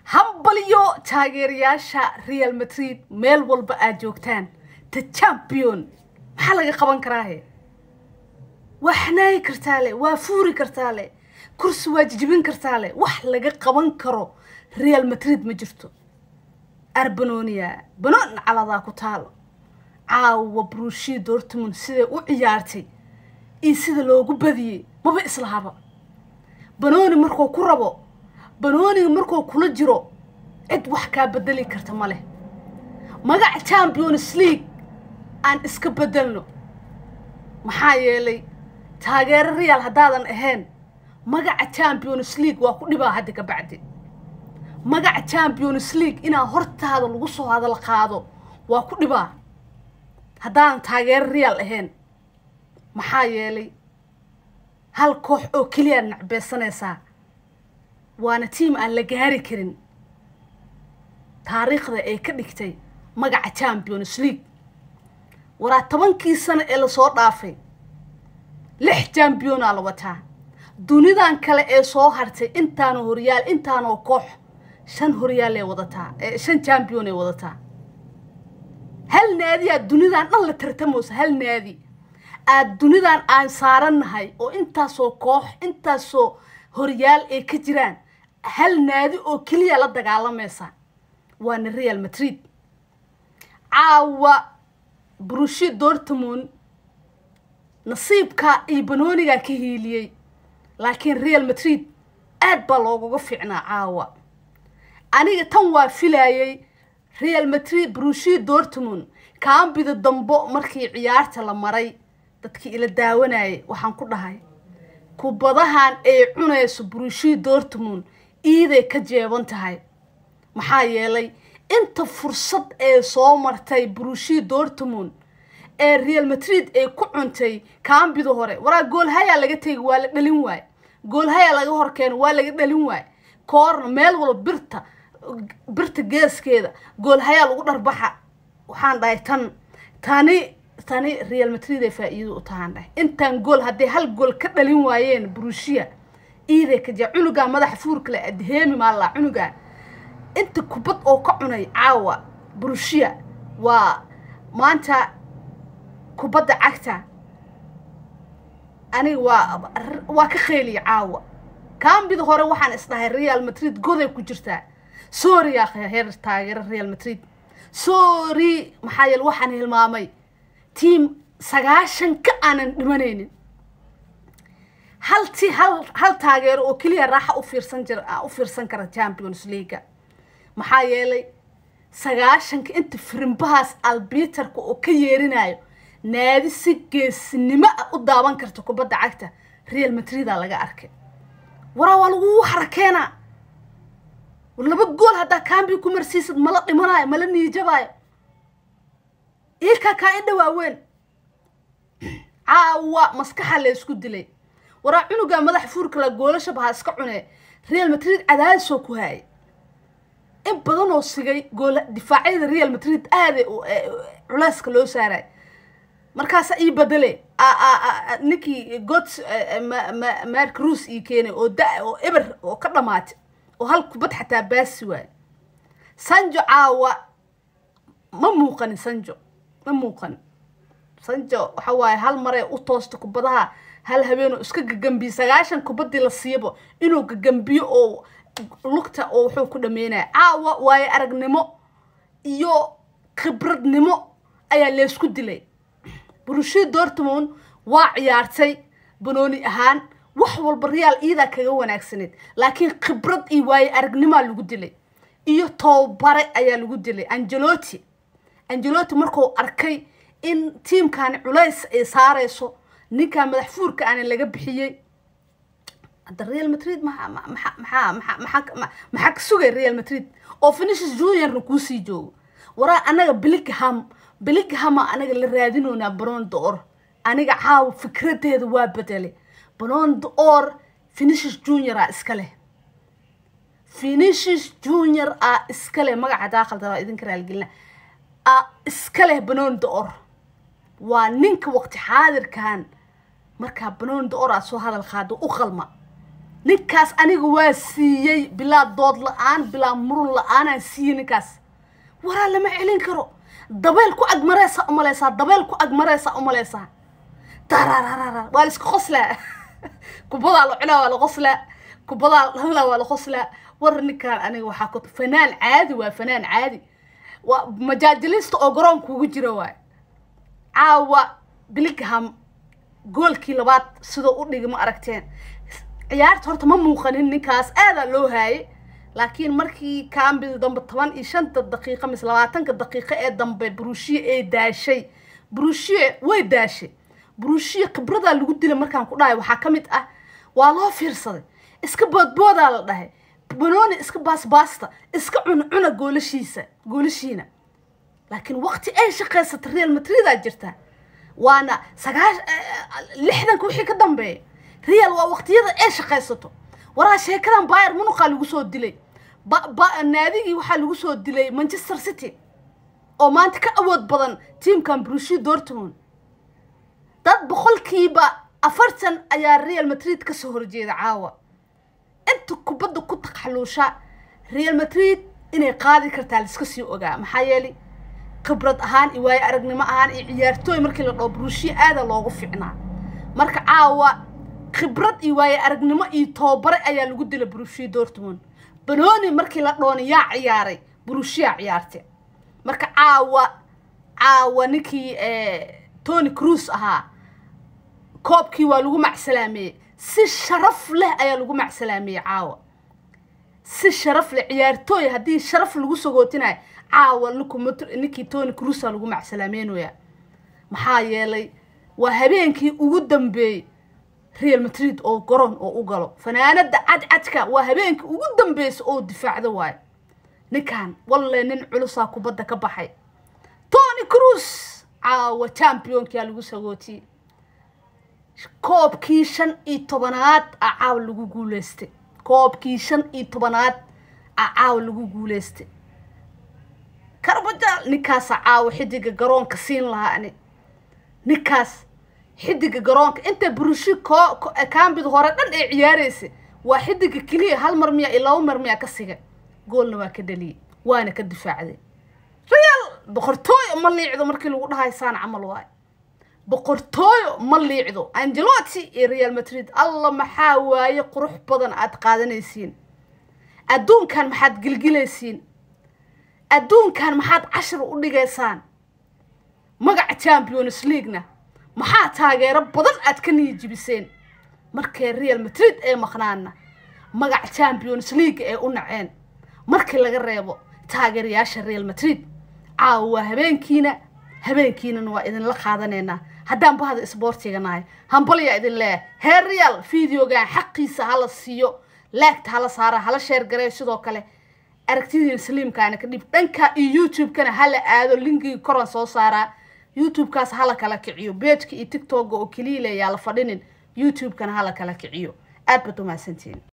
hambaliyo taageerayaasha real madrid meel walba aad joogtaan the champion maxaa laga qaban karaahe waa xanaayi kartaa le waa fuuri kartaa le kursi waa jijibin kartaa le wax laga qaban karo real madrid ma jirto arbanonia banoon caladaa ku taalo caawa brushii dortmund siday u ciyaartay iyo sida loogu badiyey maba islahaba banooni markuu ku rabo banooniga markuu kula jiro cid wax kaa bedeli karta ma leh magaca champions league aan iska bedelno maxaa yeelay taageero real haddaadan ahayn magaca champions league waa ku dhibaa hadda ka bacdi magaca champions league inaa hortaada lagu soo hadal qaado waa ku dhibaa haddaadan taageero real ahayn maxaa yeelay hal koox oo keliyaad nacbeysanaysaa waana tiam aan la gaari karin taariikhda ay ka dhigtay magaca champions league waraa tobankii sano ee lasoo dhaafay lix championaa la wataa dunidan kale ee soo hartay intaanoo horyaal intaanoo koox shan horyaal ee wadataa shan champion ay wadataa hal naadi aad dunidan dhan la tartamayso hal naadi aad dunidan aan saarannahay oo intaasoo koox intaasoo horyaal ay ka jiraan hal naadi oo keliya la dagaalamaysa waana real madrid caawa brushi dortmund nasiibka iyo banoonigaa ka hiiliyey laakiin real madrid aad baa loogaga fiicnaa caawa aniga tan waa filayay real madrid brushi dortmund kaambida dambo markii ciyaarta la maray dadkii ila daawanayay waxaan ku dhahay kubadahan ay cunayso brushi dortmund iiday ka jeeban tahay maxaa yeelay inta fursad ee soo martay brushi dortmund ee real madrid ay ku cuntay kaambida hore waraa goolhayaa laga tegi waa la dhalin waay goolhayaa laga horkeeno waa laga dhalin waay koorna meel walba birta birta geeskeeda goolhayaa lagu dharbaxa waxaan dhahay tan tani tani real madrid ay faa-iido u tahaan dhahay intaan gool hadday hal gool ka dhalin waayeen brushia iiday ka jee cunugaa madaxa fuurkale adheemi maallaa cunugaa inta kubad oo ka cunay caawa brushia waa maanta kubadda cagta aniga waa waa ka qeyliya caawa kaambida hore waxaan isdhahay real madrid goday ku jirtaa sorry yaa heer taageero real madrid sorry maxaa yeele waxaan hilmaamay tiam sagaashan ka aanan dhimanaynin hal ti hal hal taageero oo keliya raaxa u fiirsan jir u fiirsan kara champions leaga maxaa yeelay sagaashanka inta firimbahaas albiterka oo ka yeerinayo naadi si geesinimo ah u daawan karta kubadda cagta real madridaa laga arkay waraa waa lagu harakeenaa laba gool haddaa kaambi ku marsiisad mala dhimanayo mala niijabaayo iilkaa kaa indha waaweyn caawa maskaxa la isku dilay waraa cunugaa madaxa fuurkala goolasha bahaa iska cunee real madrid cadaadisoo ku haayay in badan oo sigay goola difaacyada real madrid aaday culeyska loo saaray markaasa ii bedele ninkii god mark ruus ii keenay oo da oo eber oo ka dhamaatay oo hal kubad xataa baasi waayo sanjo caawa ma muuqanin sanjo ma muuqanin sanjo waxa waaye hal maree u toosta kubadaha hal habeenoo iska gagambiye sagaashan kubaddii la siibo inuu gagambiyo oo lugta oo wuxuu ku dhameynaya caawa waayo aragnimo iyo khibradnimo ayaa leysku dilay brushi dortmund waa ciyaartay banooni ahaan wax walba real iidaa kaga wanaagsaneed laakiin khibrad iyo waayo aragnimaa lagu dilay iyo toobare ayaa lagu dilay angeloti angeloti markuu arkay in tiimkani culays ay saarayso ninkaa madax fuurka aana laga bixiyey hadda real madrid maxaa ka sugay real madrid oo finishes juniorna kuusii joogo waraa anaga biligham bilighama anaga la raadinoonaa balon d'or aniga caawa fikradeeda waa bedelay balon d'or finishes junior a iska leh finishes junior a iska leh magaca daaqalda waa idinka raalgelina a iska leh balon d'or waa ninka waqti xaadirkan markaa banoon da-or aad soo hadal qaado u qalma ninkaas aniga waa siiyey bilaa dood la-aan bilaa murun la-aanaan siiyey ninkaas waraa lama celin karo dabeel ku agmareysaa umaleysaa dabeel ku agmareysaa umaleysaa darararara waa la iska qoslaa kubadaa la cunaa waa la qoslaa kubadaa la hadlaa waa la qoslaa war ninkaan aniga waxaa ku fanaan caadi waa fanaan caadi waa majaajilista oo garoonka ugu jira waay caawa biligham goolkii labaad sidoo u dhigi ma aragteen ciyaarta horta ma muuqanin ninkaas aadaa loo haayay laakiin markii kaambida dambe toban iyo shanta daqiiqa mise labaatanka daqiiqo ee dambe brushie ay daashay brushie way daashay brushie khibradaa lagu dilay markaan ku dhahay waxaa ka mid ah waa loo fiirsaday iska boodboodaa la dhahay banooni iska baasbaasta iska cuncuna goolashiisa goolashiina laakiin waqti ay shaqaysata real madridaa jirta waana sagaash lixdanka wixii ka dambeeya real waa waqtiyada ay shaqaysato waraa sheekadan bayer munuqaa lagu soo dilay naadigii waxaa lagu soo dilay manchester city oo maanta ka awood badan tiamkan brushi dortmund dad boqolkiiba afartan ayaa real madrid kasoo horjeeda caawa inta kubadda ku taqxaluusha real madrid inay qaadi kartaa laiska sii ogaa maxaa yeelay khibrad ahaan iyo waayo aragnimo ahaan iyo ciyaartooy markii la dhao brushie aada loogu ficnaa marka caawa khibrad iyo waayo aragnimo iyo toobare ayaa lagu dilay brushie dortmund banooni markii la dhooni yaa ciyaaray brushia ciyaartay marka caawa caawa ninkii tony cruise ahaa koobkii waa lagu macsalaameeyey si sharaf leh ayaa lagu macsalaameeyey caawa si sharaf leh ciyaartooy haddii sharaf lagu sagootinayo caawa ninkii tony cruisa lagu macsalaameynaya maxaa yeelay waa habeenkii ugu dambeeyey real madrid oo garoon oo u galo fanaanada cadcadka waa habeenkii ugu dambeysa oo difaacda waayo ninkan walle nin culusaa kubadda ka baxay tony cruise caawa championkia lagu sagootiyey koobkii shan iyo tobanaad a caawa lagu guuleystay koobkii shan iyo tobanaad a caawa lagu guuleystay karbajaal ninkaasa caawa xidiga garoonka siin lahaa ani ninkaas xidiga garoonka inta brushi kaambida hore dhan ay ciyaaraysa waa xidiga keliya hal mar miya iyo laba mar miya ka siga goolna waa ka dhaliyey waana ka difaacday real boqortooyo ma liicdo markii lagu dhahay saan camal waayo boqortooyo ma liicdo angeloti iyo real madrid alla maxaa waaye qurux badan aad qaadanaysiin adduunkan maxaad gilgilaysiin adduunkan maxaad cashir u dhigaysaan magaca champions leaguena maxaa taageero badan aad ka niyijibiseen markay real madrid ee maqnaana magaca champions league ee u naceen markii laga reebo taageerayaasha real madrid caawa waa habeenkiina habeenkiinana waa idinla qaadanaynaa haddaan bahda isboortiga nahay hambalyaa idin leeyahay heer real videogan xaqiisa hala siiyo laagta hala saara hala sheer gareeyo sidoo kale aragtidiin saliimkaana ka dhib dhanka iyo youtube-kana hala aado linkigii koran soo saaraa youtube-kaas hala kala kiciyo beejka iyo tictokga oo keliya le yaa la fadhinin youtube-kana hala kala kiciyo aad baad umahadsantihiin